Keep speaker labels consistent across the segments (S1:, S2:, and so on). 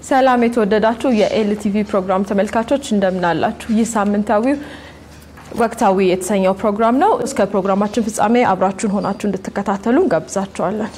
S1: ሰላም የተወደዳችሁ የኤልቲቪ ፕሮግራም ተመልካቾች እንደምን አላችሁ? ይህ ሳምንታዊው ወቅታዊ የተሰኘው ፕሮግራም ነው። እስከ ፕሮግራማችን ፍጻሜ አብራችሁን ሆናችሁ እንድትከታተሉ እንጋብዛችኋለን።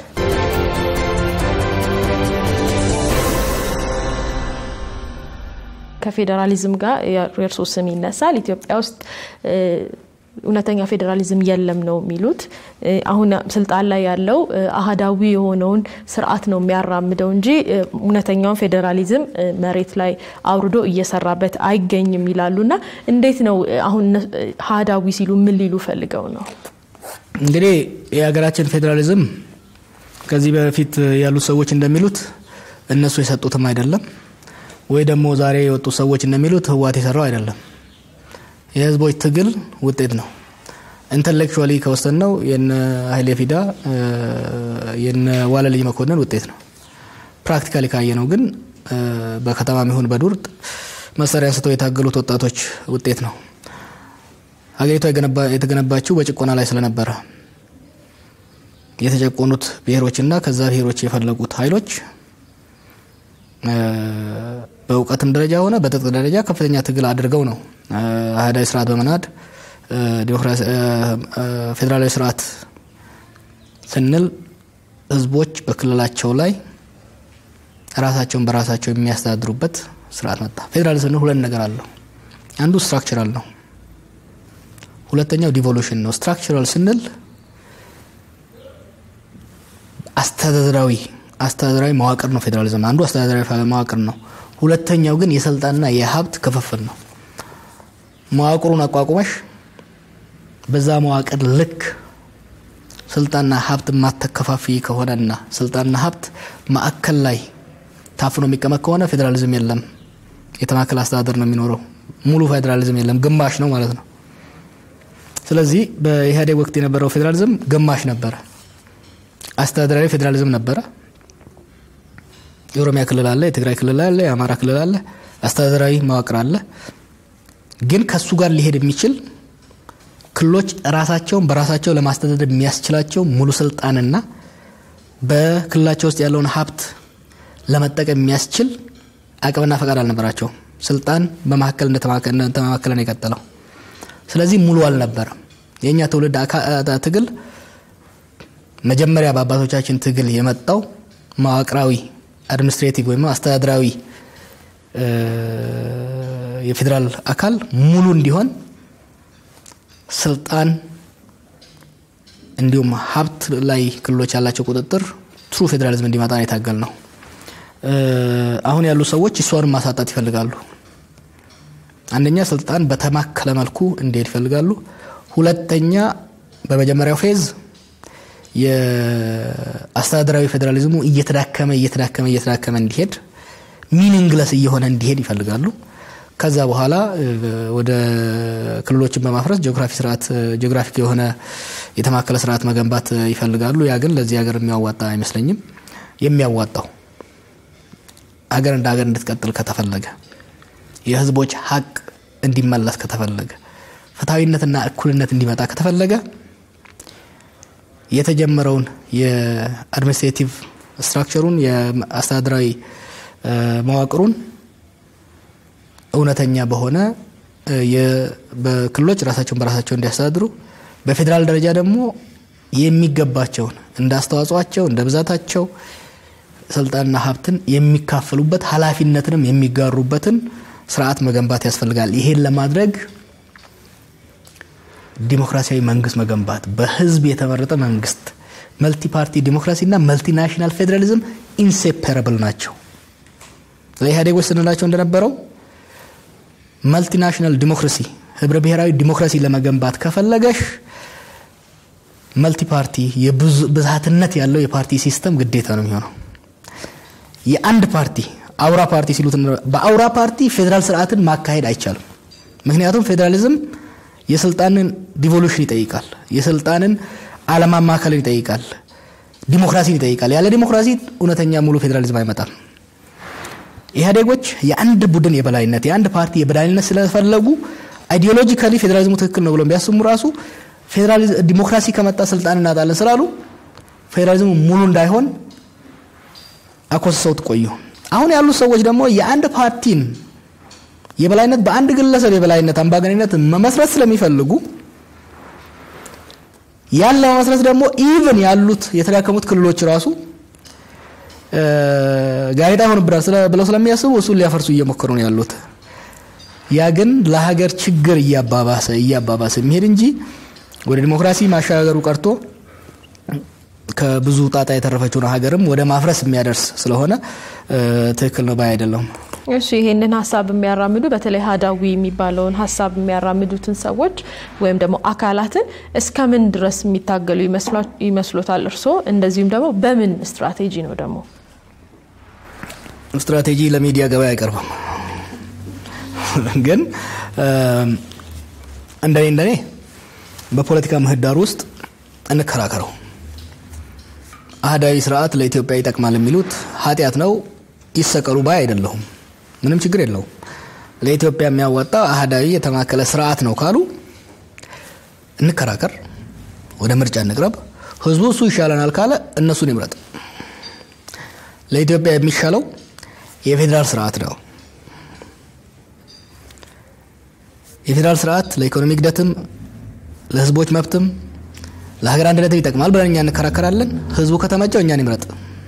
S1: ከፌዴራሊዝም ጋር የእርሶ ስም ይነሳል። ኢትዮጵያ ውስጥ እውነተኛ ፌዴራሊዝም የለም ነው የሚሉት። አሁን ስልጣን ላይ ያለው አህዳዊ የሆነውን ስርዓት ነው የሚያራምደው እንጂ እውነተኛውን ፌዴራሊዝም መሬት ላይ አውርዶ እየሰራበት አይገኝም ይላሉ። እና እንዴት ነው አሁን አህዳዊ ሲሉ ምን ሊሉ ፈልገው ነው?
S2: እንግዲህ የሀገራችን ፌዴራሊዝም ከዚህ በፊት ያሉት ሰዎች እንደሚሉት እነሱ የሰጡትም አይደለም ወይ ደግሞ ዛሬ የወጡ ሰዎች እንደሚሉት ህወሓት የሰራው አይደለም። የህዝቦች ትግል ውጤት ነው። ኢንተሌክቹዋሊ ከወሰን ነው የነ ኃይሌ ፊዳ የነ ዋለልኝ መኮንን ውጤት ነው። ፕራክቲካሊ ካየ ነው ግን በከተማ ይሁን በዱር መሳሪያ አንስተው የታገሉት ወጣቶች ውጤት ነው። ሀገሪቷ የተገነባችው በጭቆና ላይ ስለነበረ የተጨቆኑት ብሔሮችና ከዛ ብሔሮች የፈለጉት ኃይሎች በእውቀትም ደረጃ ሆነ በትጥቅ ደረጃ ከፍተኛ ትግል አድርገው ነው አህዳዊ ስርዓት በመናድ ፌዴራላዊ ስርዓት ስንል ህዝቦች በክልላቸው ላይ ራሳቸውን በራሳቸው የሚያስተዳድሩበት ስርዓት መጣ። ፌዴራል ስንል ሁለት ነገር አለው። አንዱ ስትራክቸራል ነው፣ ሁለተኛው ዲቮሉሽን ነው። ስትራክቸራል ስንል አስተዳደራዊ አስተዳደራዊ መዋቅር ነው። ፌዴራሊዝም አንዱ አስተዳደራዊ መዋቅር ነው። ሁለተኛው ግን የስልጣንና የሀብት ክፍፍል ነው። መዋቅሩን አቋቁመሽ በዛ መዋቅር ልክ ስልጣንና ሀብት ማተከፋፊ ከሆነና ስልጣንና ሀብት ማዕከል ላይ ታፍኖ የሚቀመጥ ከሆነ ፌዴራሊዝም የለም። የተማከለ አስተዳደር ነው የሚኖረው። ሙሉ ፌዴራሊዝም የለም፣ ግማሽ ነው ማለት ነው። ስለዚህ በኢህአዴግ ወቅት የነበረው ፌዴራሊዝም ግማሽ ነበረ። አስተዳደራዊ ፌዴራሊዝም ነበረ። የኦሮሚያ ክልል አለ፣ የትግራይ ክልል አለ፣ የአማራ ክልል አለ፣ አስተዳደራዊ መዋቅር አለ። ግን ከሱ ጋር ሊሄድ የሚችል ክልሎች ራሳቸውን በራሳቸው ለማስተዳደር የሚያስችላቸው ሙሉ ስልጣንና በክልላቸው ውስጥ ያለውን ሀብት ለመጠቀም የሚያስችል አቅምና ፈቃድ አልነበራቸውም። ስልጣን በመካከል እንደተማከለ ነው የቀጠለው። ስለዚህ ሙሉ አልነበረም። የእኛ ትውልድ ትግል መጀመሪያ በአባቶቻችን ትግል የመጣው መዋቅራዊ አድሚኒስትሬቲቭ ወይም አስተዳደራዊ የፌዴራል አካል ሙሉ እንዲሆን ስልጣን እንዲሁም ሀብት ላይ ክልሎች ያላቸው ቁጥጥር ትሩ ፌዴራሊዝም እንዲመጣ ነው የታገል ነው። አሁን ያሉ ሰዎች እሷንም ማሳጣት ይፈልጋሉ። አንደኛ ስልጣን በተማከለ መልኩ እንዲሄድ ይፈልጋሉ። ሁለተኛ በመጀመሪያው ፌዝ የአስተዳደራዊ ፌዴራሊዝሙ እየተዳከመ እየተዳከመ እየተዳከመ እንዲሄድ ሚኒንግለስ እየሆነ እንዲሄድ ይፈልጋሉ። ከዛ በኋላ ወደ ክልሎችን በማፍረስ ጂኦግራፊ ስርዓት ጂኦግራፊክ የሆነ የተማከለ ስርዓት መገንባት ይፈልጋሉ። ያ ግን ለዚህ ሀገር የሚያዋጣ አይመስለኝም። የሚያዋጣው ሀገር እንደ ሀገር እንድትቀጥል ከተፈለገ የህዝቦች ሀቅ እንዲመለስ ከተፈለገ ፍትሐዊነትና እኩልነት እንዲመጣ ከተፈለገ የተጀመረውን የአድሚኒስትሬቲቭ ስትራክቸሩን የአስተዳደራዊ መዋቅሩን እውነተኛ በሆነ በክልሎች ራሳቸውን በራሳቸው እንዲያስተዳድሩ በፌዴራል ደረጃ ደግሞ የሚገባቸውን እንደ አስተዋጽኦቸው እንደ ብዛታቸው ስልጣንና ሀብትን የሚካፈሉበት ኃላፊነትንም የሚጋሩበትን ስርዓት መገንባት ያስፈልጋል። ይሄን ለማድረግ ዲሞክራሲያዊ መንግስት መገንባት፣ በህዝብ የተመረጠ መንግስት፣ መልቲ ፓርቲ ዲሞክራሲና መልቲናሽናል ፌዴራሊዝም ኢንሴፐረብል ናቸው። ለኢህአዴጎች ስንላቸው እንደነበረው መልቲናሽናል ዲሞክራሲ ህብረ ብሔራዊ ዲሞክራሲ ለመገንባት ከፈለገሽ መልቲ ፓርቲ ብዝሃትነት ያለው የፓርቲ ሲስተም ግዴታ ነው የሚሆነው። የአንድ ፓርቲ አውራ ፓርቲ ሲሉት በአውራ ፓርቲ ፌዴራል ስርዓትን ማካሄድ አይቻልም። ምክንያቱም ፌዴራሊዝም የስልጣንን ዲቮሉሽን ይጠይቃል። የስልጣንን አለማማከልን ይጠይቃል። ዲሞክራሲን ይጠይቃል። ያለ ዲሞክራሲ እውነተኛ ሙሉ ፌዴራሊዝም አይመጣም። ኢህአዴጎች የአንድ ቡድን የበላይነት የአንድ ፓርቲ የበላይነት ስለፈለጉ አይዲዮሎጂካሊ ፌዴራሊዝሙ ትክክል ነው ብለው ቢያስሙ ራሱ ዲሞክራሲ ከመጣ ስልጣን እናጣለን ስላሉ ፌዴራሊዝሙ ሙሉ እንዳይሆን አኮስሰውት ቆዩ። አሁን ያሉት ሰዎች ደግሞ የአንድ ፓርቲን የበላይነት በአንድ ግለሰብ የበላይነት አምባገነንነት መመስረት ስለሚፈልጉ ያን ለመመስረት ደግሞ ኢቭን ያሉት የተዳከሙት ክልሎች ራሱ ጋዜጣ ይሆንብናል ብለው ስለሚያስቡ እሱን ሊያፈርሱ እየሞከሩ ነው ያሉት። ያ ግን ለሀገር ችግር እያባባሰ እያባባሰ የሚሄድ እንጂ ወደ ዲሞክራሲ ማሻገሩ ቀርቶ ከብዙ ጣጣ የተረፈችውን ሀገርም ወደ ማፍረስ የሚያደርስ ስለሆነ ትክክል ነው ባይ አይደለም።
S1: እሺ ይሄንን ሀሳብ የሚያራምዱ በተለይ ሀዳዊ የሚባለውን ሀሳብ የሚያራምዱትን ሰዎች ወይም ደግሞ አካላትን እስከምን ድረስ የሚታገሉ ይመስሎታል እርስዎ? እንደዚሁም ደግሞ በምን ስትራቴጂ ነው ደግሞ?
S2: ስትራቴጂ ለሚዲያ ገበያ አይቀርብም። ግን እንደኔ እንደኔ በፖለቲካ ምህዳር ውስጥ እንከራከረው። አህዳዊ ስርዓት ለኢትዮጵያ ይጠቅማል የሚሉት ኃጢአት ነው፣ ይሰቀሉ ባይ አይደለሁም። ምንም ችግር የለውም። ለኢትዮጵያ የሚያዋጣው አህዳዊ የተማከለ ስርዓት ነው ካሉ እንከራከር፣ ወደ ምርጫ እንቅረብ። ህዝቡ እሱ ይሻለናል ካለ እነሱን ይምረጥ። ለኢትዮጵያ የሚሻለው የፌዴራል ስርዓት ነው። የፌዴራል ስርዓት ለኢኮኖሚ እድገትም ለህዝቦች መብትም ለሀገር አንድነትም ይጠቅማል ብለን እኛ እንከራከራለን። ህዝቡ ከተመቸው እኛን ይምረጥ።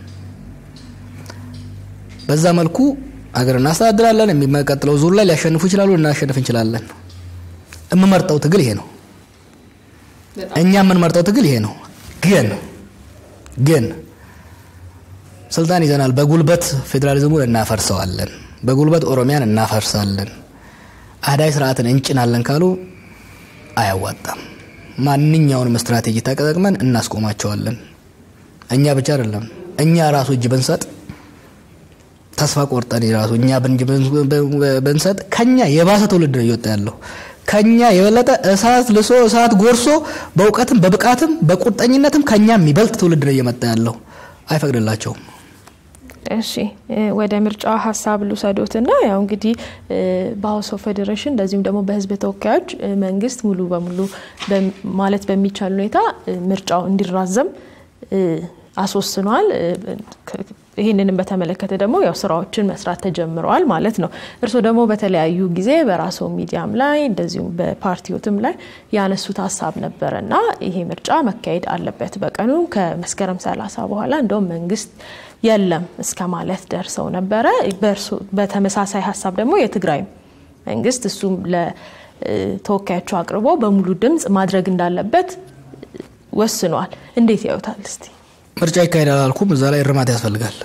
S2: በዛ መልኩ ሀገር እናስተዳድራለን። የሚቀጥለው ዙር ላይ ሊያሸንፉ ይችላሉ፣ ልናሸንፍ እንችላለን። የምመርጠው ትግል ይሄ ነው። እኛ የምንመርጠው ትግል ይሄ ነው። ግን ግን ስልጣን ይዘናል፣ በጉልበት ፌዴራሊዝሙን እናፈርሰዋለን፣ በጉልበት ኦሮሚያን እናፈርሳለን፣ አህዳዊ ስርዓትን እንጭናለን ካሉ አያዋጣም። ማንኛውንም ስትራቴጂ ተጠቅመን እናስቆማቸዋለን። እኛ ብቻ አይደለም፣ እኛ ራሱ እጅ ብንሰጥ ተስፋ ቆርጠን ራሱ እኛ ብንሰጥ ከኛ የባሰ ትውልድ ነው እየወጣ ያለው። ከኛ የበለጠ እሳት ልሶ እሳት ጎርሶ በእውቀትም በብቃትም በቁርጠኝነትም ከኛ የሚበልጥ ትውልድ ነው እየመጣ ያለው። አይፈቅድላቸውም።
S1: እሺ ወደ ምርጫ ሀሳብ ልውሰዶትና ያው እንግዲህ በሀውስ ኦፍ ፌዴሬሽን እንደዚሁም ደግሞ በሕዝብ ተወካዮች መንግስት ሙሉ በሙሉ ማለት በሚቻል ሁኔታ ምርጫው እንዲራዘም አስወስኗል። ይህንንም በተመለከተ ደግሞ ያው ስራዎችን መስራት ተጀምረዋል ማለት ነው። እርስዎ ደግሞ በተለያዩ ጊዜ በራስዎ ሚዲያም ላይ እንደዚሁም በፓርቲዎትም ላይ ያነሱት ሀሳብ ነበረ እና ይሄ ምርጫ መካሄድ አለበት በቀኑ ከመስከረም ሰላሳ በኋላ እንደውም መንግስት የለም እስከ ማለት ደርሰው ነበረ። በተመሳሳይ ሀሳብ ደግሞ የትግራይ መንግስት እሱም ለተወካዮቹ አቅርቦ በሙሉ ድምፅ ማድረግ እንዳለበት ወስኗል። እንዴት ያዩታል እስቲ?
S2: ምርጫ ይካሄዳል አልኩም። እዛ ላይ እርማት ያስፈልጋል።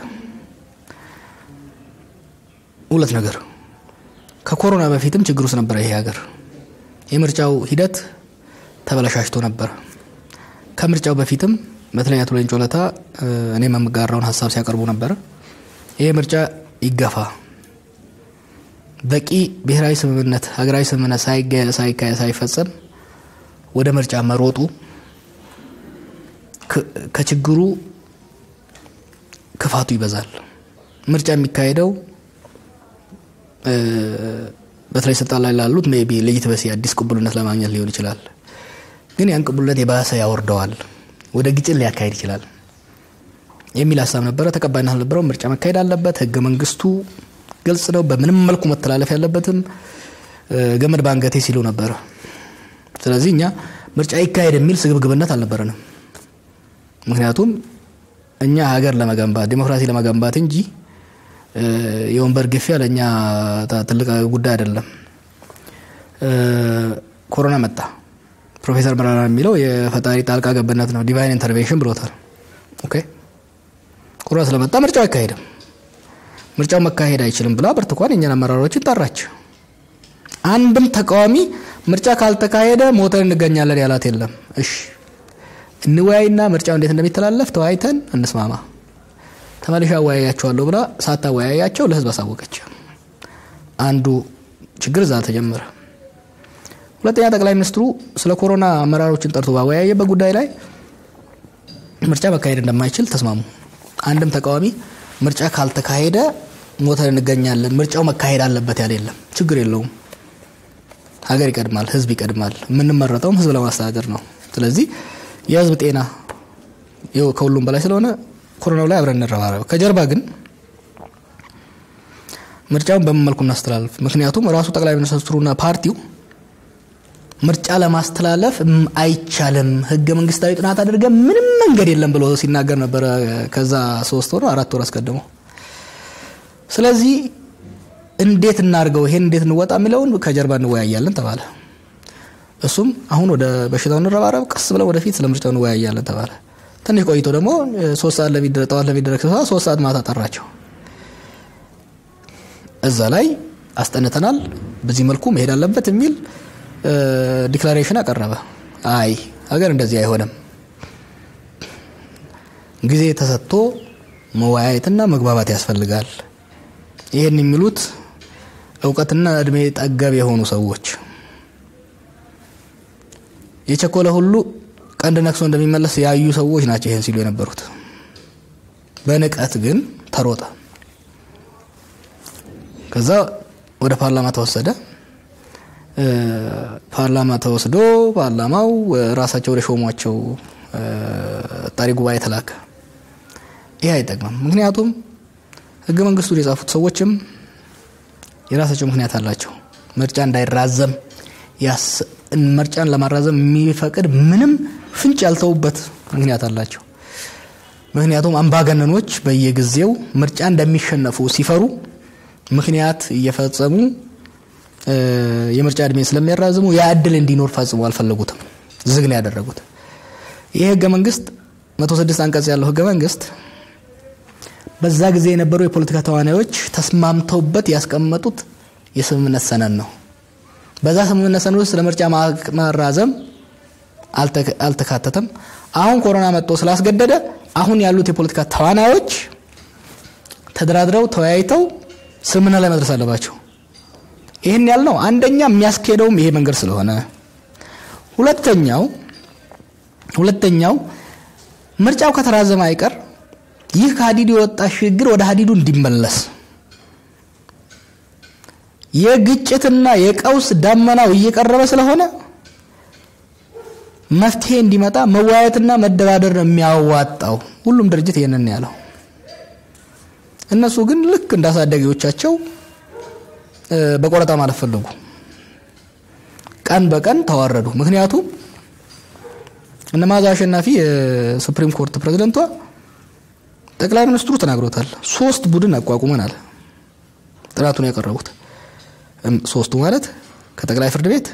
S2: ሁለት ነገር ከኮሮና በፊትም ችግር ውስጥ ነበረ ይሄ ሀገር። የምርጫው ሂደት ተበላሻሽቶ ነበረ። ከምርጫው በፊትም በተለይ አቶ ሌንጮ ለታ እኔም የምጋራውን ሀሳብ ሲያቀርቡ ነበረ። ይሄ ምርጫ ይገፋ፣ በቂ ብሔራዊ ስምምነት፣ ሀገራዊ ስምምነት ሳይካሄድ ሳይፈጸም ወደ ምርጫ መሮጡ ከችግሩ ክፋቱ ይበዛል። ምርጫ የሚካሄደው በተለይ ስልጣን ላይ ላሉት ሜይ ቢ ሌጂትመሲ አዲስ ቅቡልነት ለማግኘት ሊሆን ይችላል። ግን ያን ቅቡልነት የባሰ ያወርደዋል፣ ወደ ግጭት ሊያካሄድ ይችላል የሚል ሀሳብ ነበረ። ተቀባይነት አልነበረው። ምርጫ መካሄድ አለበት። ህገ መንግስቱ ግልጽ ነው። በምንም መልኩ መተላለፍ ያለበትም ገመድ በአንገቴ ሲሉ ነበረ። ስለዚህ እኛ ምርጫ ይካሄድ የሚል ስግብግብነት አልነበረንም። ምክንያቱም እኛ ሀገር ለመገንባት ዲሞክራሲ ለመገንባት እንጂ የወንበር ግፊያ ለእኛ ትልቅ ጉዳይ አይደለም። ኮሮና መጣ። ፕሮፌሰር መረራ የሚለው የፈጣሪ ጣልቃ ገብነት ነው፣ ዲቫይን ኢንተርቬንሽን ብሎታል። ኦኬ ኮሮና ስለመጣ ምርጫው አይካሄድም፣ ምርጫው መካሄድ አይችልም ብላ ብርቱካን የእኛን አመራሮችን ጠራች። አንድም ተቃዋሚ ምርጫ ካልተካሄደ ሞተን እንገኛለን ያላት የለም። እሺ እንወያይና ምርጫው እንዴት እንደሚተላለፍ ተወያይተን እንስማማ። ተመልሼ አወያያቸዋለሁ ብላ ሳታወያያቸው ለህዝብ አሳወቀች። አንዱ ችግር እዛ ተጀመረ። ሁለተኛ ጠቅላይ ሚኒስትሩ ስለ ኮሮና አመራሮችን ጠርቶ ባወያየበት ጉዳይ ላይ ምርጫ መካሄድ እንደማይችል ተስማሙ። አንድም ተቃዋሚ ምርጫ ካልተካሄደ ሞተን እንገኛለን፣ ምርጫው መካሄድ አለበት ያለ የለም። ችግር የለውም። ሀገር ይቀድማል፣ ህዝብ ይቀድማል። የምንመረጠውም ህዝብ ለማስተዳደር ነው። ስለዚህ የህዝብ ጤና ከሁሉም በላይ ስለሆነ ኮሮናው ላይ አብረን እንረባረብ። ከጀርባ ግን ምርጫውን በምን መልኩ እናስተላልፍ? ምክንያቱም ራሱ ጠቅላይ ሚኒስትሩና ፓርቲው ምርጫ ለማስተላለፍ አይቻልም፣ ህገ መንግስታዊ ጥናት አድርገን ምንም መንገድ የለም ብሎ ሲናገር ነበረ። ከዛ ሶስት ወር አራት ወር አስቀድሞ። ስለዚህ እንዴት እናድርገው፣ ይሄን እንዴት እንወጣ የሚለውን ከጀርባ እንወያያለን ተባለ። እሱም አሁን ወደ በሽታው እንረባረብ፣ ቀስ ብለን ወደፊት ስለ ምርጫው እንወያያለን ተባለ። ትንሽ ቆይቶ ደግሞ ሶስት ሰዓት ጠዋት ለሚደረግ ስብሰባ ሶስት ሰዓት ማታ ጠራቸው። እዛ ላይ አስጠንተናል፣ በዚህ መልኩ መሄድ አለበት የሚል ዲክላሬሽን አቀረበ። አይ ሀገር እንደዚህ አይሆንም፣ ጊዜ ተሰጥቶ መወያየትና መግባባት ያስፈልጋል። ይህን የሚሉት እውቀትና እድሜ ጠገብ የሆኑ ሰዎች የቸኮለ ሁሉ ቀንድ ነክሶ እንደሚመለስ ያዩ ሰዎች ናቸው ይህን ሲሉ የነበሩት። በንቀት ግን ተሮጠ። ከዛ ወደ ፓርላማ ተወሰደ። ፓርላማ ተወስዶ ፓርላማው ራሳቸው ወደ ሾሟቸው ጣሪ ጉባኤ ተላከ። ይህ አይጠቅምም። ምክንያቱም ህገ መንግስቱን የጻፉት ሰዎችም የራሳቸው ምክንያት አላቸው። ምርጫ እንዳይራዘም ምርጫን ለማራዘም የሚፈቅድ ምንም ፍንጭ ያልተውበት ምክንያት አላቸው። ምክንያቱም አምባገነኖች በየጊዜው ምርጫ እንደሚሸነፉ ሲፈሩ ምክንያት እየፈጸሙ የምርጫ እድሜ ስለሚያራዝሙ ያ እድል እንዲኖር ፈጽሞ አልፈለጉትም። ዝግ ነው ያደረጉት። ይህ ህገ መንግስት 106 አንቀጽ ያለው ህገ መንግስት በዛ ጊዜ የነበሩ የፖለቲካ ተዋናዮች ተስማምተውበት ያስቀመጡት የስምምነት ሰነድ ነው። በዛ ስምምነት ሰነድ ውስጥ ለምርጫ ማራዘም አልተካተተም። አሁን ኮሮና መጥቶ ስላስገደደ አሁን ያሉት የፖለቲካ ተዋናዮች ተደራድረው ተወያይተው ስምምነት ላይ መድረስ አለባቸው። ይህን ያልነው አንደኛ የሚያስኬደውም ይሄ መንገድ ስለሆነ፣ ሁለተኛው ሁለተኛው ምርጫው ከተራዘመ አይቀር ይህ ከሀዲዱ የወጣ ሽግግር ወደ ሀዲዱ እንዲመለስ የግጭትና የቀውስ ዳመናው እየቀረበ ስለሆነ መፍትሄ እንዲመጣ መወያየትና መደራደር ነው የሚያዋጣው። ሁሉም ድርጅት ይህንን ያለው። እነሱ ግን ልክ እንዳሳዳጊዎቻቸው በቆረጣ ማለት ፈለጉ። ቀን በቀን ተዋረዱ። ምክንያቱም እነ መዓዛ አሸናፊ የሱፕሪም ኮርት ፕሬዝደንቷ ጠቅላይ ሚኒስትሩ ተናግሮታል። ሶስት ቡድን አቋቁመናል ጥናቱን ያቀረቡት ሶስቱ ማለት ከጠቅላይ ፍርድ ቤት፣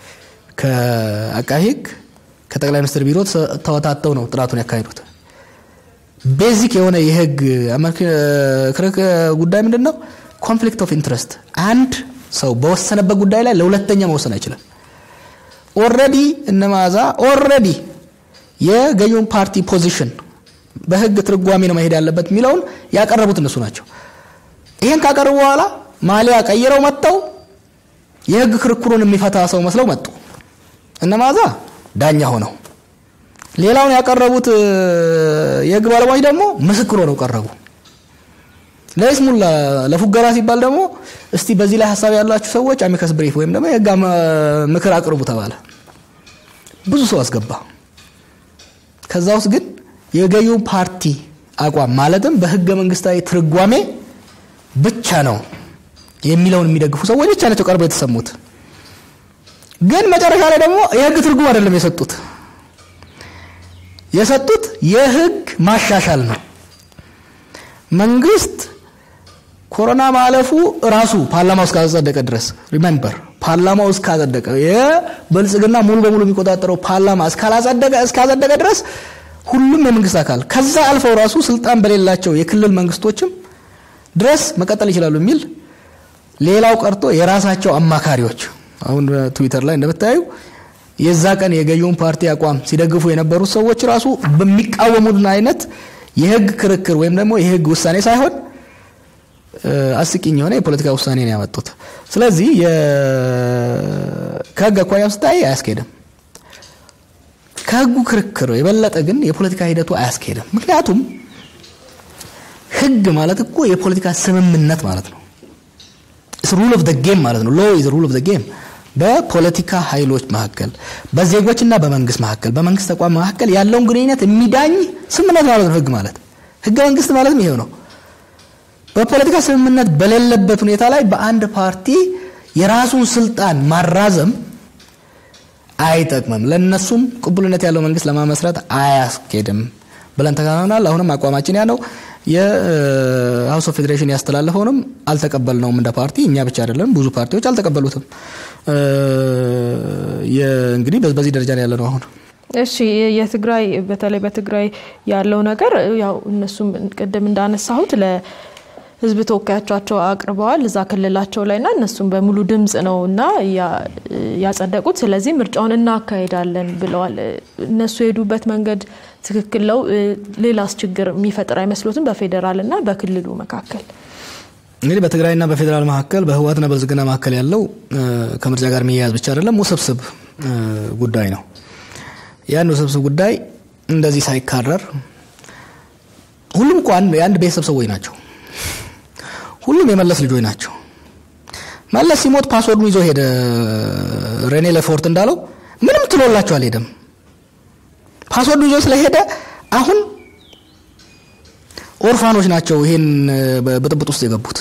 S2: ከአቃቤ ሕግ፣ ከጠቅላይ ሚኒስትር ቢሮ ተወታተው ነው ጥናቱን ያካሄዱት። ቤዚክ የሆነ የህግ ክርክ ጉዳይ ምንድን ነው? ኮንፍሊክት ኦፍ ኢንትረስት። አንድ ሰው በወሰነበት ጉዳይ ላይ ለሁለተኛ መወሰን አይችልም። ኦልሬዲ እነ መዓዛ ኦልሬዲ የገዢውን ፓርቲ ፖዚሽን በህግ ትርጓሜ ነው መሄድ ያለበት የሚለውን ያቀረቡት እነሱ ናቸው። ይህን ካቀረቡ በኋላ ማሊያ ቀይረው መጥተው የህግ ክርክሩን የሚፈታ ሰው መስለው መጡ። እነ መዓዛ ዳኛ ሆነው ሌላውን ያቀረቡት የህግ ባለሙያዎች ደግሞ ምስክር ሆነው ቀረቡ። ለይስሙላ ለፉገራ ሲባል ደግሞ እስቲ በዚህ ላይ ሀሳብ ያላችሁ ሰዎች አሚከስ ብሪፍ ወይም ደግሞ የህግ ምክር አቅርቡ ተባለ። ብዙ ሰው አስገባ። ከዛ ውስጥ ግን የገዢው ፓርቲ አቋም ማለትም በህገ መንግስታዊ ትርጓሜ ብቻ ነው የሚለውን የሚደግፉ ሰዎች ብቻ ናቸው ቀርበው የተሰሙት። ግን መጨረሻ ላይ ደግሞ የህግ ትርጉም አይደለም የሰጡት የሰጡት የህግ ማሻሻል ነው። መንግስት ኮሮና ማለፉ ራሱ ፓርላማው እስካጸደቀ ድረስ ሪሜምበር ፓርላማው እስካጸደቀ የብልጽግና ሙሉ በሙሉ የሚቆጣጠረው ፓርላማ እስካላጸደቀ እስካጸደቀ ድረስ ሁሉም የመንግስት አካል ከዛ አልፈው ራሱ ስልጣን በሌላቸው የክልል መንግስቶችም ድረስ መቀጠል ይችላሉ የሚል ሌላው ቀርቶ የራሳቸው አማካሪዎች አሁን ትዊተር ላይ እንደምታዩ የዛ ቀን የገዢውን ፓርቲ አቋም ሲደግፉ የነበሩት ሰዎች ራሱ በሚቃወሙን አይነት የህግ ክርክር ወይም ደግሞ የህግ ውሳኔ ሳይሆን አስቂኝ የሆነ የፖለቲካ ውሳኔ ነው ያመጡት። ስለዚህ ከህግ አኳያ ስታይ አያስኬድም። ከህጉ ክርክር የበለጠ ግን የፖለቲካ ሂደቱ አያስኬድም። ምክንያቱም ህግ ማለት እኮ የፖለቲካ ስምምነት ማለት ነው። ሩል ኦፍ ጌም ማለት ነው። ሎ ኢዝ ሩል ኦፍ ጌም በፖለቲካ ኃይሎች መካከል በዜጎችና በመንግስት መካከል በመንግስት ተቋም መካከል ያለውን ግንኙነት የሚዳኝ ስምምነት ማለት ነው። ህግ ማለት ህገ መንግስት ማለትም ይሄው ነው። በፖለቲካ ስምምነት በሌለበት ሁኔታ ላይ በአንድ ፓርቲ የራሱን ስልጣን ማራዘም አይጠቅምም፣ ለነሱም ቅቡልነት ያለው መንግስት ለማመስረት አያስኬድም ብለን ተካናናል። አሁንም አቋማችን ያ ነው። የሀውስ ኦፍ ፌዴሬሽን ያስተላለፈውንም አልተቀበልነውም እንደ ፓርቲ። እኛ ብቻ አይደለም፣ ብዙ ፓርቲዎች አልተቀበሉትም። እንግዲህ በዚህ ደረጃ ነው ያለ ነው አሁን።
S1: እሺ የትግራይ በተለይ በትግራይ ያለው ነገር ያው እነሱም ቅድም እንዳነሳሁት ለህዝብ ተወካዮቻቸው አቅርበዋል እዛ ክልላቸው ላይ ና እነሱም በሙሉ ድምጽ ነው እና ያጸደቁት። ስለዚህ ምርጫውን እናካሄዳለን ብለዋል። እነሱ የሄዱበት መንገድ ትክክል ነው። ሌላስ ችግር የሚፈጥር አይመስሎትም? በፌዴራል እና በክልሉ መካከል
S2: እንግዲህ በትግራይና በፌዴራል መካከል በህወሓትና በብልጽግና መካከል ያለው ከምርጫ ጋር የሚያያዝ ብቻ አይደለም፣ ውስብስብ ጉዳይ ነው። ያን ውስብስብ ጉዳይ እንደዚህ ሳይካረር ሁሉም እኮ የአንድ ቤተሰብ ሰዎች ናቸው። ሁሉም የመለስ ልጆች ናቸው። መለስ ሲሞት ፓስወርዱን ይዞ ሄደ። ሬኔ ለፎርት እንዳለው ምንም ትሎላቸው አልሄደም። ፓስወርዱ ይዞ ስለሄደ አሁን ኦርፋኖች ናቸው ይህን ብጥብጥ ውስጥ የገቡት።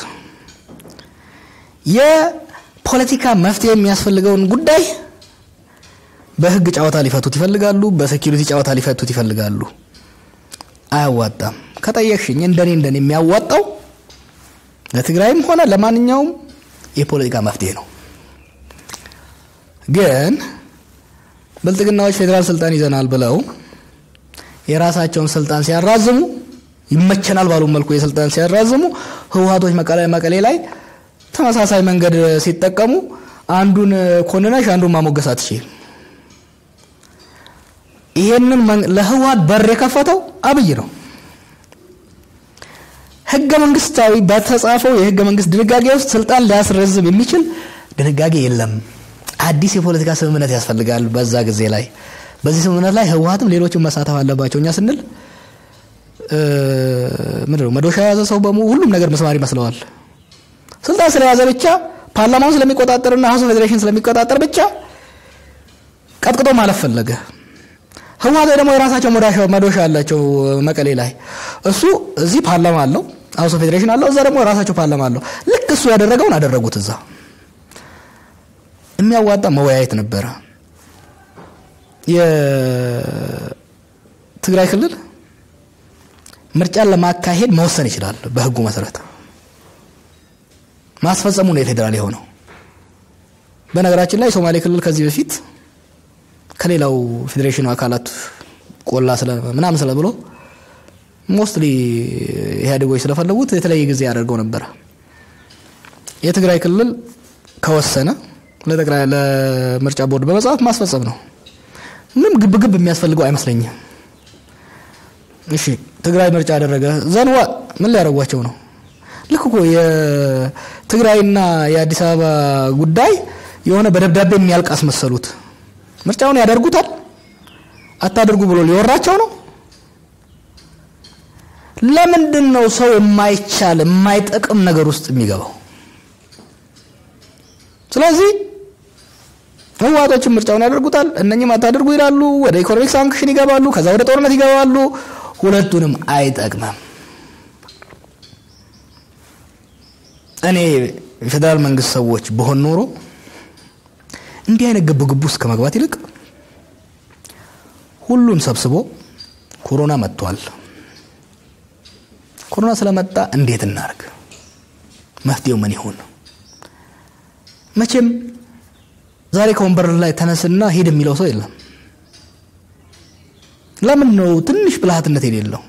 S2: የፖለቲካ መፍትሄ የሚያስፈልገውን ጉዳይ በህግ ጨዋታ ሊፈቱት ይፈልጋሉ። በሴኪሪቲ ጨዋታ ሊፈቱት ይፈልጋሉ። አያዋጣም። ከጠየቅሽኝ እንደኔ እንደኔ የሚያዋጣው ለትግራይም ሆነ ለማንኛውም የፖለቲካ መፍትሄ ነው። ግን ብልጽግናዎች ፌዴራል ስልጣን ይዘናል ብለው የራሳቸውን ስልጣን ሲያራዝሙ ይመቸናል ባሉ መልኩ የስልጣን ሲያራዝሙ ህወሓቶች መቀሌ ላይ ተመሳሳይ መንገድ ሲጠቀሙ አንዱን ኮንነሽ አንዱን ማሞገስ አትችል። ይሄንን ለህወሓት በር የከፈተው አብይ ነው። ህገ መንግስታዊ በተጻፈው የህገ መንግስት ድንጋጌ ውስጥ ስልጣን ሊያስረዝም የሚችል ድንጋጌ የለም። አዲስ የፖለቲካ ስምምነት ያስፈልጋል። በዛ ጊዜ ላይ በዚህ ስምምነት ላይ ህወሓትም ሌሎችም መሳተፍ አለባቸው። እኛ ስንል ምንድን ነው መዶሻ የያዘ ሰው በሙ ሁሉም ነገር መስማር ይመስለዋል። ስልጣን ስለያዘ ብቻ ፓርላማውን ስለሚቆጣጠርና ሀውስ ፌዴሬሽን ስለሚቆጣጠር ብቻ ቀጥቅጦ ማለፍ ፈለገ። ህወሓት ደግሞ የራሳቸው መዶሻ አላቸው መቀሌ ላይ። እሱ እዚህ ፓርላማ አለው፣ ሀውስ ፌዴሬሽን አለው፣ እዛ ደግሞ የራሳቸው ፓርላማ አለው። ልክ እሱ ያደረገውን አደረጉት። እዛ የሚያዋጣ መወያየት ነበረ። የትግራይ ክልል ምርጫን ለማካሄድ መወሰን ይችላል። በህጉ መሰረት ማስፈጸሙ ነው የፌዴራል የሆነው። በነገራችን ላይ ሶማሌ ክልል ከዚህ በፊት ከሌላው ፌዴሬሽኑ አካላት ቆላ ምናምን ስለ ብሎ ሞስትሊ ኢህአዴጎች ስለፈለጉት የተለያየ ጊዜ ያደርገው ነበረ። የትግራይ ክልል ከወሰነ ለጠቅላይ ለምርጫ ቦርድ በመጽሐፍ ማስፈጸም ነው። ምንም ግብግብ የሚያስፈልገው አይመስለኝም። እሺ ትግራይ ምርጫ ያደረገ ዘንዋ ምን ሊያደርጓቸው ነው? ልክ እኮ የትግራይና የአዲስ አበባ ጉዳይ የሆነ በደብዳቤ የሚያልቅ አስመሰሉት። ምርጫውን ያደርጉታል አታደርጉ ብሎ ሊወራቸው ነው። ለምንድን ነው ሰው የማይቻል የማይጠቅም ነገር ውስጥ የሚገባው? ስለዚህ ህወሓቶችን ምርጫውን ያደርጉታል፣ እነኝም አታደርጉ ይላሉ። ወደ ኢኮኖሚክ ሳንክሽን ይገባሉ፣ ከዛ ወደ ጦርነት ይገባሉ። ሁለቱንም አይጠቅምም። እኔ የፌዴራል መንግስት ሰዎች በሆን ኖሮ እንዲህ አይነት ግብግብ ውስጥ ከመግባት ይልቅ ሁሉን ሰብስቦ ኮሮና መጥቷል፣ ኮሮና ስለመጣ እንዴት እናርግ፣ መፍትሄው ምን ይሆን? መቼም ዛሬ ከወንበር ላይ ተነስና ሂድ የሚለው ሰው የለም። ለምን ነው ትንሽ ብልሃትነት የሌለው?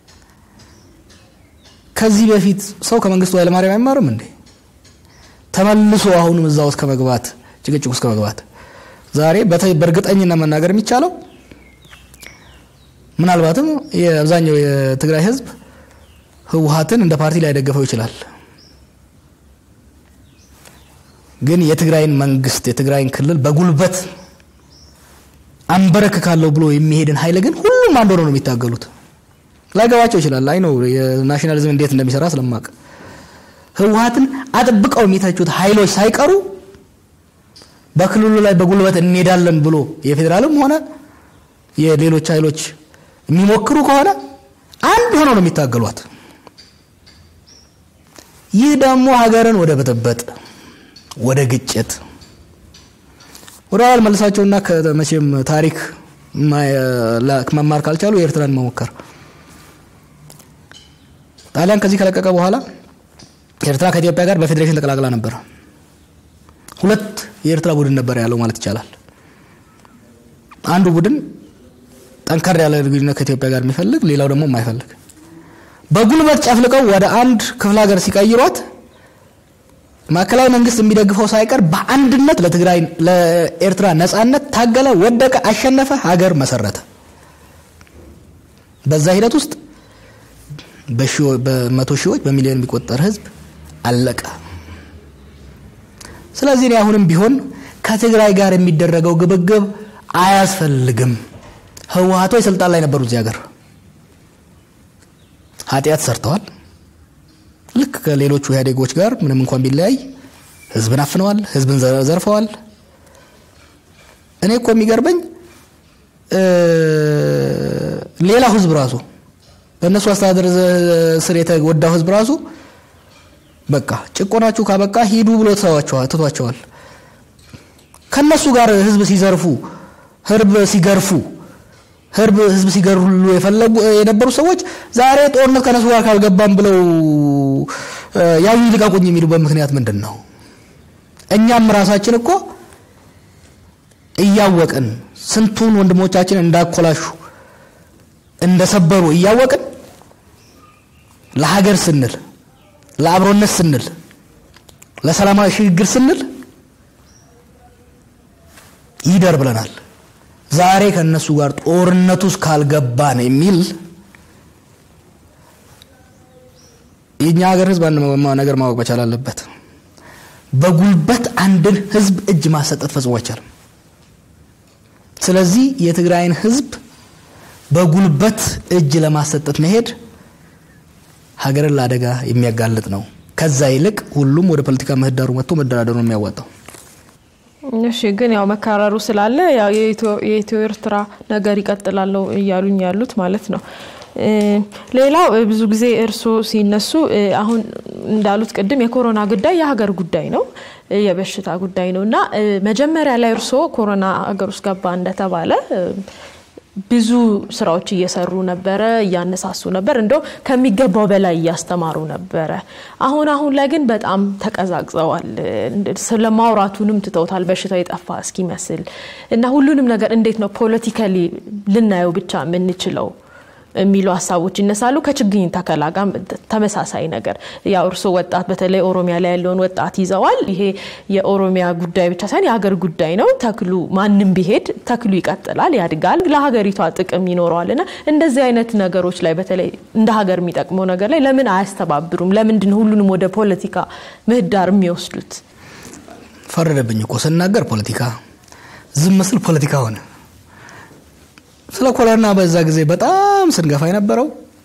S2: ከዚህ በፊት ሰው ከመንግስቱ ኃይለማርያም አይማርም እንዴ? ተመልሶ አሁንም እዛ ውስጥ ከመግባት ጭቅጭቅ ውስጥ ከመግባት ዛሬ በእርግጠኝነት መናገር የሚቻለው ምናልባትም የአብዛኛው የትግራይ ህዝብ ህወሓትን እንደ ፓርቲ ላይደገፈው ይችላል። ግን የትግራይን መንግስት የትግራይን ክልል በጉልበት አንበረክካለሁ ብሎ የሚሄድን ኃይል ግን ሁሉም አንድ ሆነው ነው የሚታገሉት። ላይገባቸው ይችላል። አይ ነው የናሽናሊዝም እንዴት እንደሚሰራ ስለማቅ ህወሓትን አጥብቀው የሚተቹት ኃይሎች ሳይቀሩ በክልሉ ላይ በጉልበት እንሄዳለን ብሎ የፌዴራልም ሆነ የሌሎች ኃይሎች የሚሞክሩ ከሆነ አንድ ሆነው ነው የሚታገሏት። ይህ ደግሞ ሀገርን ወደ ብጥብጥ፣ ወደ ግጭት ወደ ኋላ መልሳቸውና ከመቼም ታሪክ መማር ካልቻሉ የኤርትራን መሞከር ጣሊያን ከዚህ ከለቀቀ በኋላ ኤርትራ ከኢትዮጵያ ጋር በፌዴሬሽን ተቀላቅላ ነበር። ሁለት የኤርትራ ቡድን ነበር ያለው ማለት ይቻላል። አንዱ ቡድን ጠንከር ያለ ግንኙነት ከኢትዮጵያ ጋር የሚፈልግ፣ ሌላው ደግሞ የማይፈልግ በጉልበት ጨፍልቀው ወደ አንድ ክፍለ ሀገር ሲቀይሯት ማዕከላዊ መንግስት የሚደግፈው ሳይቀር በአንድነት ለትግራይ ለኤርትራ ነጻነት ታገለ፣ ወደቀ፣ አሸነፈ፣ ሀገር መሰረተ። በዛ ሂደት ውስጥ በመቶ ሺዎች በሚሊዮን የሚቆጠር ህዝብ አለቀ። ስለዚህ እኔ አሁንም ቢሆን ከትግራይ ጋር የሚደረገው ግብግብ አያስፈልግም። ህወሀቶች ስልጣን ላይ ነበሩ እዚህ ሀገር ኃጢአት ሰርተዋል። ልክ ከሌሎቹ ኢህአዴጎች ጋር ምንም እንኳን ቢለያይ ህዝብን አፍነዋል፣ ህዝብን ዘርፈዋል። እኔ እኮ የሚገርመኝ ሌላው ህዝብ ራሱ በእነሱ አስተዳደር ስር የተጎዳው ህዝብ ራሱ በቃ ጭቆናችሁ ካበቃ ሂዱ ብሎ ትቷቸዋል። ከነሱ ጋር ህዝብ ሲዘርፉ፣ ህርብ ሲገርፉ፣ ህርብ ህዝብ ሲገርሉ የፈለጉ የነበሩ ሰዎች ዛሬ ጦርነት ከነሱ ጋር ካልገባም ብለው ያዩ ልቀቁኝ የሚሉበት ምክንያት ምንድን ነው? እኛም ራሳችን እኮ እያወቅን ስንቱን ወንድሞቻችን እንዳኮላሹ እንደሰበሩ እያወቅን ለሀገር ስንል ለአብሮነት ስንል ለሰላማዊ ሽግግር ስንል ይደር ብለናል። ዛሬ ከነሱ ጋር ጦርነት ውስጥ ካልገባን የሚል የእኛ ሀገር ህዝብ አንድ ነገር ማወቅ መቻል አለበት። በጉልበት አንድን ህዝብ እጅ ማሰጠት ፈጽሞ አይቻልም። ስለዚህ የትግራይን ህዝብ በጉልበት እጅ ለማሰጠት መሄድ ሀገርን ለአደጋ የሚያጋልጥ ነው። ከዛ ይልቅ ሁሉም ወደ ፖለቲካ ምህዳሩ መጥቶ መደራደሩ ነው የሚያዋጣው።
S1: እሺ፣ ግን ያው መካረሩ ስላለ ያው የኢትዮ ኤርትራ ነገር ይቀጥላለው እያሉኝ ያሉት ማለት ነው። ሌላው ብዙ ጊዜ እርስዎ ሲነሱ አሁን እንዳሉት ቅድም የኮሮና ጉዳይ የሀገር ጉዳይ ነው፣ የበሽታ ጉዳይ ነው እና መጀመሪያ ላይ እርስዎ ኮሮና ሀገር ውስጥ ገባ እንደተባለ ብዙ ስራዎች እየሰሩ ነበረ፣ እያነሳሱ ነበር፣ እንደው ከሚገባው በላይ እያስተማሩ ነበረ። አሁን አሁን ላይ ግን በጣም ተቀዛቅዘዋል። ስለ ማውራቱንም ትተውታል፣ በሽታው የጠፋ እስኪመስል እና ሁሉንም ነገር እንዴት ነው ፖለቲካሊ ልናየው ብቻ የምንችለው የሚሉ ሀሳቦች ይነሳሉ። ከችግኝ ተከላ ጋር ተመሳሳይ ነገር ያው እርስዎ ወጣት በተለይ ኦሮሚያ ላይ ያለውን ወጣት ይዘዋል። ይሄ የኦሮሚያ ጉዳይ ብቻ ሳይሆን የሀገር ጉዳይ ነው። ተክሉ ማንም ቢሄድ ተክሉ ይቀጥላል፣ ያድጋል፣ ለሀገሪቷ ጥቅም ይኖረዋል እና እንደዚህ አይነት ነገሮች ላይ በተለይ እንደ ሀገር የሚጠቅመው ነገር ላይ ለምን አያስተባብሩም? ለምንድን ሁሉንም ወደ ፖለቲካ ምህዳር የሚወስዱት?
S2: ፈረደብኝ እኮ ስናገር ፖለቲካ፣ ዝም ምስል ፖለቲካ ሆነ። ስለ ኮሮና በዛ ጊዜ በጣም ስንገፋ የነበረው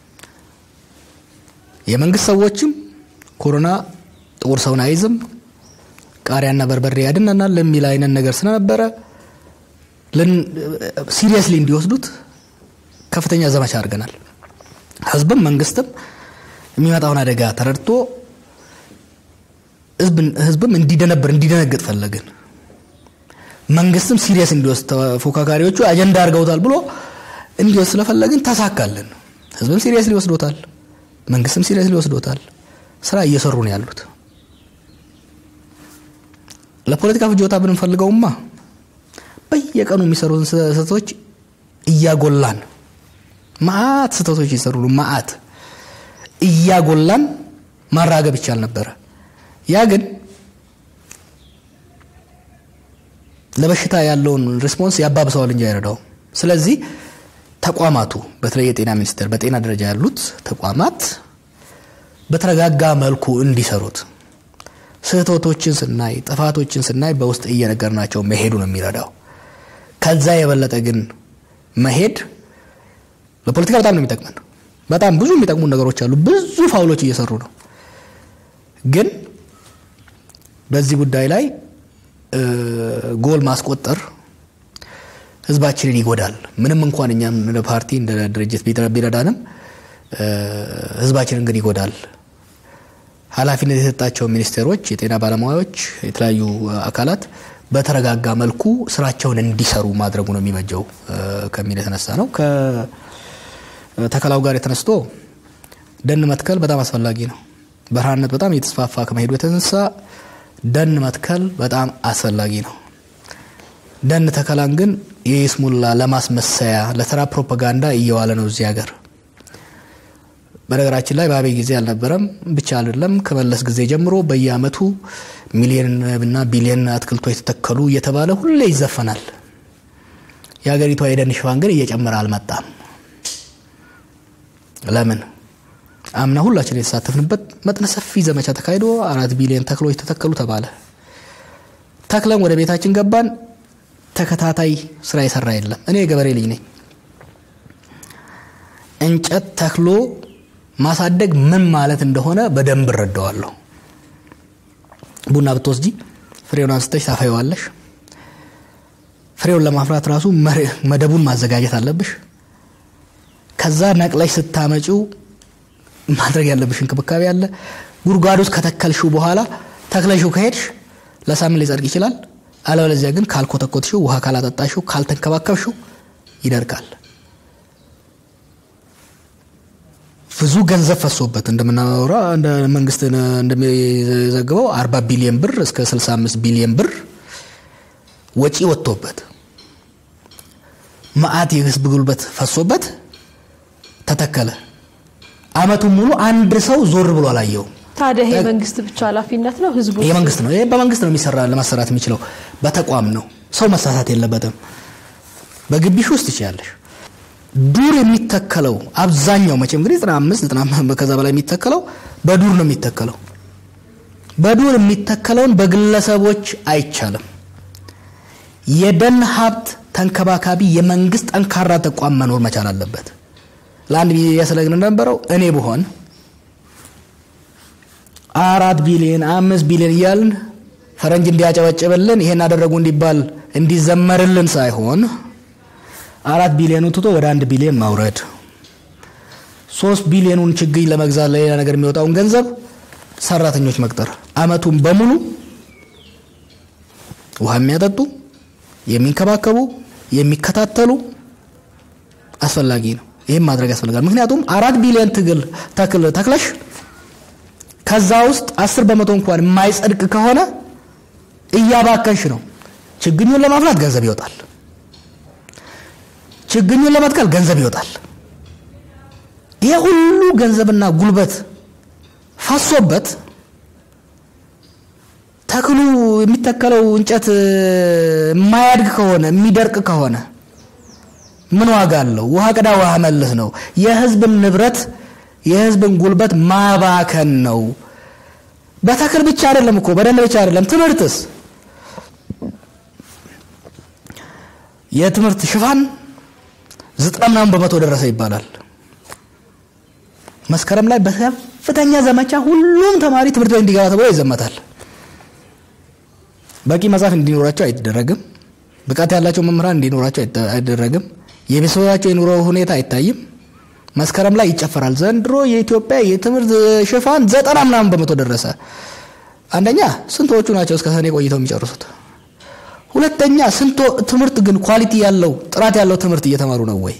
S2: የመንግስት ሰዎችም ኮሮና ጥቁር ሰውን አይዝም፣ ቃሪያና በርበሬ ያድነናል ለሚል አይነት ነገር ስለነበረ ሲሪየስሊ እንዲወስዱት ከፍተኛ ዘመቻ አድርገናል። ህዝብም መንግስትም የሚመጣውን አደጋ ተረድቶ ህዝብም እንዲደነብር እንዲደነግጥ ፈለግን። መንግስትም ሲሪየስ እንዲወስድ ተፎካካሪዎቹ አጀንዳ አድርገውታል ብሎ እንዲወስድ ስለፈለግን ተሳካልን። ህዝብም ሲሪየስ ሊወስዶታል፣ መንግስትም ሲሪየስ ሊወስዶታል። ስራ እየሰሩ ነው ያሉት። ለፖለቲካ ፍጆታ ብንፈልገውማ በየቀኑ የሚሰሩትን ስህተቶች እያጎላን ማአት ስህተቶች ይሰሩ ማአት እያጎላን ማራገብ ይቻል ነበረ። ያ ግን ለበሽታ ያለውን ሪስፖንስ ያባብሰዋል እንጂ አይረዳውም። ስለዚህ ተቋማቱ በተለይ የጤና ሚኒስቴር በጤና ደረጃ ያሉት ተቋማት በተረጋጋ መልኩ እንዲሰሩት ስህተቶችን ስናይ ጥፋቶችን ስናይ በውስጥ እየነገርናቸው መሄዱ ነው የሚረዳው። ከዛ የበለጠ ግን መሄድ ለፖለቲካ በጣም ነው የሚጠቅመን። በጣም ብዙ የሚጠቅሙ ነገሮች አሉ። ብዙ ፋውሎች እየሰሩ ነው። ግን በዚህ ጉዳይ ላይ ጎል ማስቆጠር ህዝባችንን ይጎዳል። ምንም እንኳን እኛም እንደ ፓርቲ እንደ ድርጅት ቢረዳንም ህዝባችንን ግን ይጎዳል። ኃላፊነት የተሰጣቸው ሚኒስቴሮች፣ የጤና ባለሙያዎች፣ የተለያዩ አካላት በተረጋጋ መልኩ ስራቸውን እንዲሰሩ ማድረጉ ነው የሚበጀው ከሚል የተነሳ ነው። ከተከላው ጋር የተነስቶ ደን መትከል በጣም አስፈላጊ ነው። በረሃነት በጣም እየተስፋፋ ከመሄዱ የተነሳ ደን መትከል በጣም አስፈላጊ ነው። ደን ተከላን ግን የይስሙላ ለማስመሰያ ለተራ ፕሮፓጋንዳ እየዋለ ነው እዚህ ሀገር። በነገራችን ላይ በአብይ ጊዜ አልነበረም ብቻ አይደለም። ከመለስ ጊዜ ጀምሮ በየአመቱ ሚሊዮንና ቢሊዮን አትክልቶች የተተከሉ እየተባለ ሁሌ ይዘፈናል። የሀገሪቷ የደን ሽፋን ግን እየጨመረ አልመጣም። ለምን? አምና ሁላችን የተሳተፍንበት መጠነ ሰፊ ዘመቻ ተካሂዶ አራት ቢሊዮን ተክሎች ተተከሉ ተባለ። ተክለን ወደ ቤታችን ገባን። ተከታታይ ስራ የሰራ የለም። እኔ የገበሬ ልጅ ነኝ። እንጨት ተክሎ ማሳደግ ምን ማለት እንደሆነ በደንብ እረዳዋለሁ። ቡና ብትወስጂ ፍሬውን አንስተሽ ታፈይዋለሽ። ፍሬውን ለማፍራት ራሱ መደቡን ማዘጋጀት አለብሽ። ከዛ ነቅለሽ ስታመጪው ማድረግ ያለብሽ እንክብካቤ አለ። ጉድጓድ ውስጥ ከተከልሽው በኋላ ተክለሽው ከሄድሽ ለሳምንት ሊጸድቅ ይችላል። አለበለዚያ ግን ካልኮተኮትሽው፣ ውሃ ካላጠጣሽው፣ ካልተንከባከብሽው ይደርቃል። ብዙ ገንዘብ ፈሶበት እንደምናወራ እንደ መንግስት እንደሚዘግበው 40 ቢሊዮን ብር እስከ 65 ቢሊዮን ብር ወጪ ወጥቶበት መዓት የህዝብ ጉልበት ፈሶበት ተተከለ። አመቱን ሙሉ አንድ ሰው ዞር ብሎ አላየውም።
S1: ታዲያ ይሄ መንግስት ብቻ ኃላፊነት ነው? ህዝቡ
S2: የመንግስት ነው። ይሄ በመንግስት ነው የሚሰራ ለማሰራት የሚችለው በተቋም ነው። ሰው መሳሳት የለበትም። በግቢሽ ውስጥ ትችያለሽ። ዱር የሚተከለው አብዛኛው መቼም እንግዲህ 95 90 ከዛ በላይ የሚተከለው በዱር ነው የሚተከለው። በዱር የሚተከለውን በግለሰቦች አይቻልም። የደን ሀብት ተንከባካቢ የመንግስት ጠንካራ ተቋም መኖር መቻል አለበት። ለአንድ ሚዲያ ስለግን እንደነበረው እኔ ብሆን አራት ቢሊዮን አምስት ቢሊዮን እያልን ፈረንጅ እንዲያጨበጭብልን ይሄን አደረጉ እንዲባል እንዲዘመርልን ሳይሆን አራት ቢሊዮኑ ትቶ ወደ አንድ ቢሊዮን ማውረድ፣ ሶስት ቢሊዮኑን ችግኝ ለመግዛት ለሌላ ነገር የሚወጣውን ገንዘብ ሰራተኞች መቅጠር፣ አመቱን በሙሉ ውሃ የሚያጠጡ የሚንከባከቡ፣ የሚከታተሉ አስፈላጊ ነው። ይህም ማድረግ ያስፈልጋል። ምክንያቱም አራት ቢሊዮን ትግል ተክል ተክለሽ ከዛ ውስጥ አስር በመቶ እንኳን የማይጸድቅ ከሆነ እያባከንሽ ነው። ችግኙን ለማፍላት ገንዘብ ይወጣል። ችግኙን ለመትከል ገንዘብ ይወጣል። ይሄ ሁሉ ገንዘብና ጉልበት ፈሶበት ተክሉ የሚተከለው እንጨት የማያድግ ከሆነ የሚደርቅ ከሆነ ምን ዋጋ አለው? ውሃ ቅዳ ውሃ መልስ ነው። የህዝብን ንብረት የህዝብን ጉልበት ማባከን ነው። በተክል ብቻ አይደለም እኮ በደን ብቻ አይደለም። ትምህርትስ የትምህርት ሽፋን ዘጠና ምናምን በመቶ ደረሰ ይባላል። መስከረም ላይ በከፍተኛ ዘመቻ ሁሉም ተማሪ ትምህርት ቤት እንዲገባ ተብሎ ይዘመታል። በቂ መጽሐፍ እንዲኖራቸው አይደረግም። ብቃት ያላቸው መምህራን እንዲኖራቸው አይደረግም። የቤተሰባቸው የኑሮ ሁኔታ አይታይም። መስከረም ላይ ይጨፈራል። ዘንድሮ የኢትዮጵያ የትምህርት ሽፋን ዘጠና ምናምን በመቶ ደረሰ። አንደኛ ስንቶቹ ናቸው እስከ ሰኔ ቆይተው የሚጨርሱት? ሁለተኛ ስንቶ ትምህርት ግን ኳሊቲ ያለው ጥራት ያለው ትምህርት እየተማሩ ነው ወይ?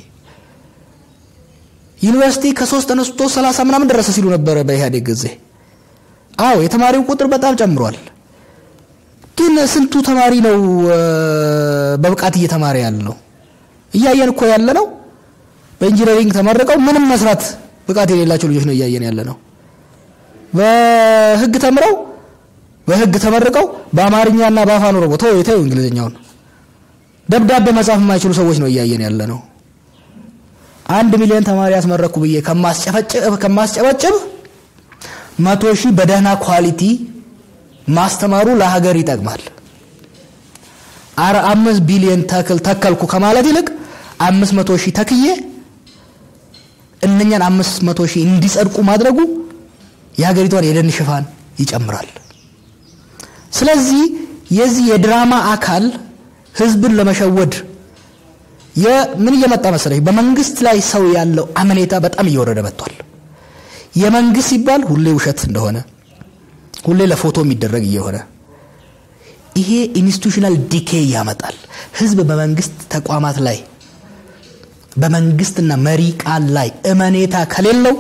S2: ዩኒቨርሲቲ ከሶስት ተነስቶ ሰላሳ ምናምን ደረሰ ሲሉ ነበረ በኢህአዴግ ጊዜ። አዎ የተማሪው ቁጥር በጣም ጨምሯል። ግን ስንቱ ተማሪ ነው በብቃት እየተማረ ያለው? እያየን እኮ ያለ ነው። በኢንጂነሪንግ ተመርቀው ምንም መስራት ብቃት የሌላቸው ልጆች ነው እያየን ያለ ነው። በህግ ተምረው በህግ ተመርቀው በአማርኛና በአፋን ኦሮሞ ተው የተው እንግሊዝኛውን ደብዳቤ መጻፍ የማይችሉ ሰዎች ነው እያየን ያለ ነው። አንድ ሚሊዮን ተማሪ ያስመረኩ ብዬ ከማስጨበጭብ መቶ ሺህ በደህና ኳሊቲ ማስተማሩ ለሀገር ይጠቅማል። አረ አምስት ቢሊዮን ተክል ተከልኩ ከማለት ይልቅ አምስት መቶ ሺህ ተክዬ እነኛን አምስት መቶ ሺህ እንዲጸድቁ ማድረጉ የሀገሪቷን የደን ሽፋን ይጨምራል። ስለዚህ የዚህ የድራማ አካል ህዝብን ለመሸወድ ምን እየመጣ መሰለኝ፣ በመንግስት ላይ ሰው ያለው አመኔታ በጣም እየወረደ መጥቷል። የመንግስት ሲባል ሁሌ ውሸት እንደሆነ፣ ሁሌ ለፎቶ የሚደረግ እየሆነ ይሄ ኢንስቲቱሽናል ዲኬ ያመጣል። ህዝብ በመንግስት ተቋማት ላይ በመንግስትና መሪ ቃል ላይ እመኔታ ከሌለው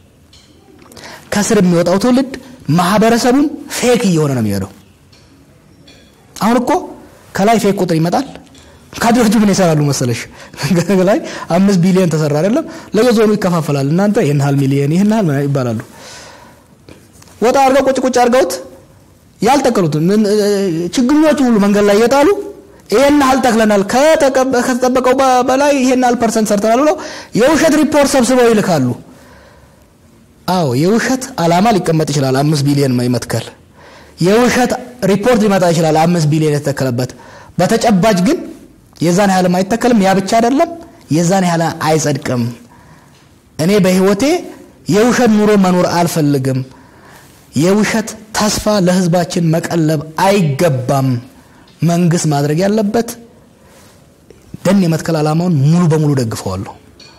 S2: ከስር የሚወጣው ትውልድ ማህበረሰቡን ፌክ እየሆነ ነው የሚሄደው። አሁን እኮ ከላይ ፌክ ቁጥር ይመጣል። ካድሬዎቹ ምን ይሰራሉ መሰለሽ? ላይ አምስት ቢሊዮን ተሰራ አይደለም፣ ለየዞኑ ይከፋፈላል። እናንተ ይህን ያህል ሚሊዮን ይህን ያህል ይባላሉ። ወጣ አድርገው ቁጭ ቁጭ አድርገውት ያልተከሉት ችግኞቹ ሁሉ መንገድ ላይ እየጣሉ ይሄን ያህል ተክለናል፣ ከተጠበቀው በላይ ይሄን ያህል ፐርሰንት ሰርተናል ብለው የውሸት ሪፖርት ሰብስበው ይልካሉ። አዎ የውሸት አላማ ሊቀመጥ ይችላል። አምስት ቢሊዮን መትከል የውሸት ሪፖርት ሊመጣ ይችላል። አምስት ቢሊዮን የተተከለበት በተጨባጭ ግን የዛን ያህልም አይተከልም። ያ ብቻ አይደለም፣ የዛን ያህል አይጸድቅም። እኔ በህይወቴ የውሸት ኑሮ መኖር አልፈልግም። የውሸት ተስፋ ለህዝባችን መቀለብ አይገባም። መንግስት ማድረግ ያለበት ደን የመትከል ዓላማውን ሙሉ በሙሉ ደግፈዋለሁ።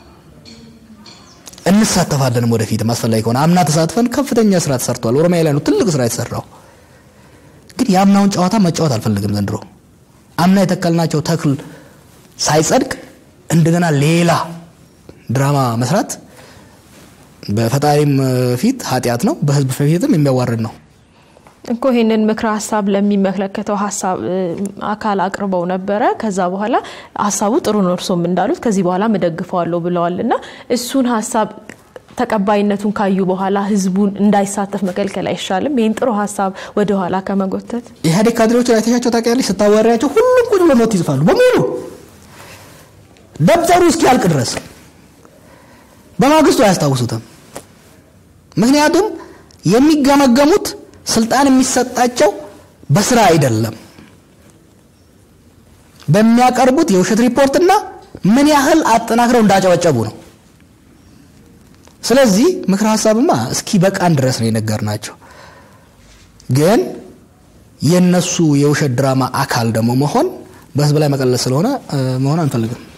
S2: እንሳተፋለንም ወደፊትም አስፈላጊ ከሆነ አምና ተሳትፈን ከፍተኛ ስራ ተሰርቷል። ኦሮሚያ ላይ ነው ትልቅ ስራ የተሰራው። ግን የአምናውን ጨዋታ መጫወት አልፈልግም ዘንድሮ አምና የተከልናቸው ተክል ሳይጸድቅ እንደገና ሌላ ድራማ መስራት በፈጣሪም ፊት ኃጢአት ነው፣ በህዝብ ፊትም የሚያዋርድ ነው
S1: እኮ። ይህንን ምክረ ሀሳብ ለሚመለከተው ሀሳብ አካል አቅርበው ነበረ። ከዛ በኋላ ሀሳቡ ጥሩ ነው እርሶም እንዳሉት ከዚህ በኋላ እደግፈዋለሁ ብለዋል እና እሱን ሀሳብ ተቀባይነቱን ካዩ በኋላ ህዝቡን እንዳይሳተፍ መከልከል አይሻልም? ይህን ጥሩ ሀሳብ ወደኋላ ከመጎተት
S2: ኢህአዴግ ካድሬዎችን አይተሻቸው ታውቂያለሽ? ስታዋሪያቸው ሁሉም ቁጭ ብሎ ኖት ይጽፋሉ በሙሉ ደብተሩ እስኪያልቅ ድረስ። በማግስቱ አያስታውሱትም። ምክንያቱም የሚገመገሙት ስልጣን የሚሰጣቸው በስራ አይደለም፣ በሚያቀርቡት የውሸት ሪፖርትና ምን ያህል አጠናክረው እንዳጨበጨቡ ነው። ስለዚህ ምክረ ሀሳብማ እስኪ በቃን ድረስ ነው የነገርናቸው። ግን የነሱ የውሸት ድራማ አካል ደግሞ መሆን በህዝብ ላይ መቀለል ስለሆነ መሆን አንፈልግም።